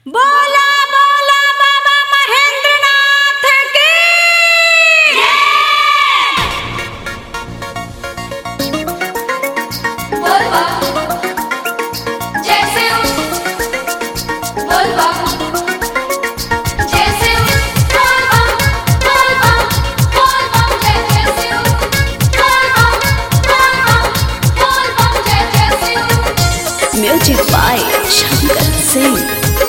बोला बोला बाबा महेंद्रनाथ की बोलबा जैसे हो बोलबा जैसे हो बोलबा बोलबा बोलबा जैसे हो बोलबा बोलबा बोलबा जैसे हो म्यूजिक बाय शंकर सिंह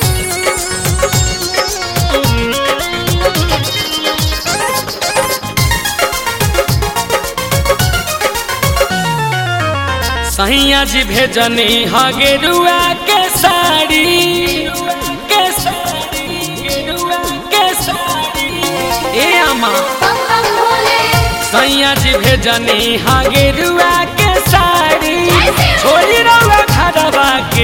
सैया जी भेजनी हगे रुआ के साड़ी के साड़ी गेरुआ के साड़ी ए अम्मा हम हम बोले सैया जी भेजनी हगे रुआ के साड़ी छोड़ी रउआ घरवा के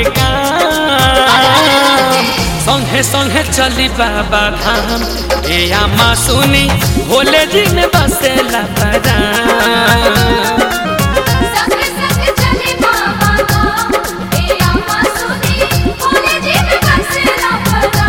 काम संगे संगे चली बाबा धाम ए अम्मा सुनी भोले जी में बसेला पराम संग संग चले बाबा धाम ए अम्मा सुनी बोले जी में बसेला परा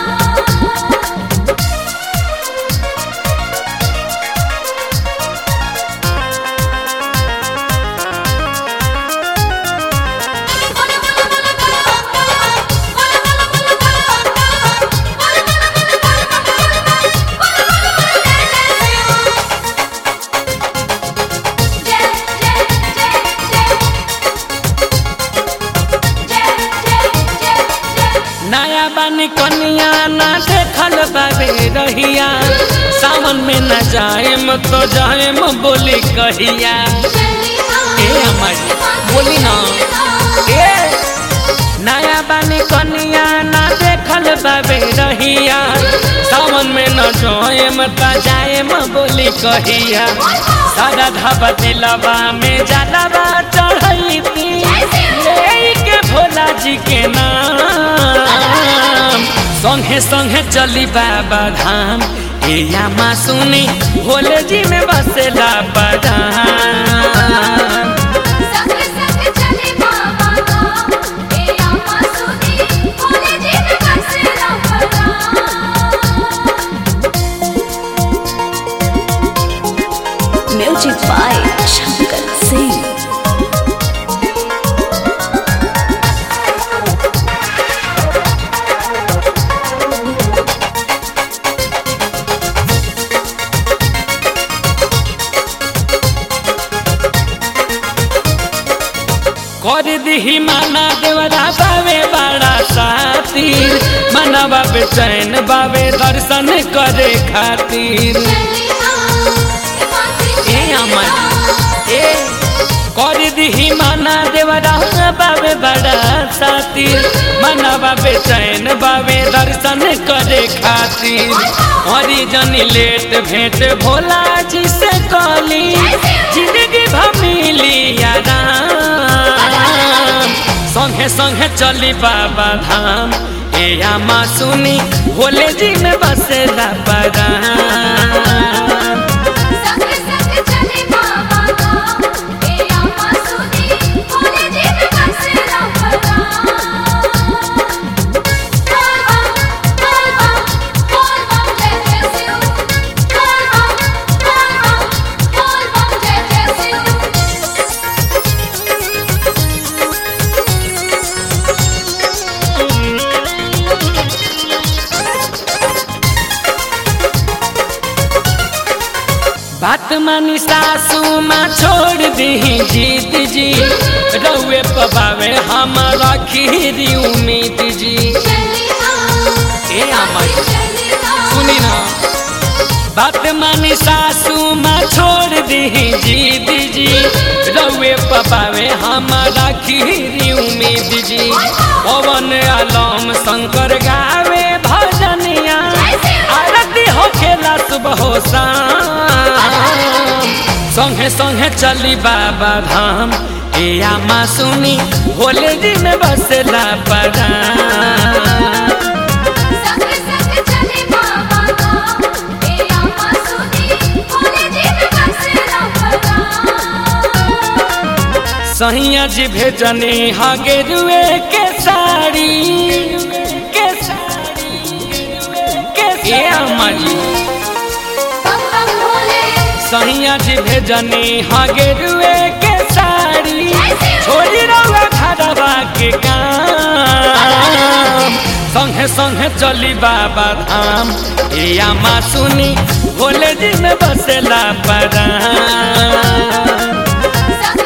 नया बानी कनिया ना देखल बाबे रहिया सावन में न जाएम तो जाएम बोली कहिया ए हमारी बोली ना ए नया बानी कनिया ना देखल बाबे रहिया सावन में न जाएम तो जाएम बोली कहिया सारा धाबा दिलवा में जलवा चढ़ैती ले के भोला जी के नाम संगे संगे चली बाबा धाम ए यामा सुनी भोले जी में बसेला बदाम म्यूजिक बाय शंकर सिंह कर दिही माना देवरा बावे बड़ा सातिर मनवा बेचैन बावे दर्शन करे खातिर ए अमर ए कर दिही माना देवरा बावे बड़ा सातिर मनवा बेचैन बावे दर्शन करे खातिर हरी जनी लेट भेंट भोला जी से कली जिंदगी भमिली आराम संगे संगे चली बाबा धाम ए आमा सुनी भोले जी में बसेला पराम बात मानी सासू माँ छोड़ दी जीत जी रउए पबावे हमारा खीरी उम्मीद जी ए अमर सुनी ना बात मानी सासू माँ छोड़ दी जीत जी रउए पबावे हमारा खीरी उम्मीद जी पवन आलम शंकर गावे भजनिया आरती हो खेला सुबह हो शाम संगे संगे चली बाबा धाम ए आमा सुनी भोले जी में बसला पराम सहिया जी भेजनी हा गेरुए के साड़ी के साड़ी सहिया जी भेजनी हगेरुए के साड़ी छोड़ी रहुआ घरवा के काम संगे संगे चली बाबा धाम ए आमा सुनी भोले जी में बसेला पराम संग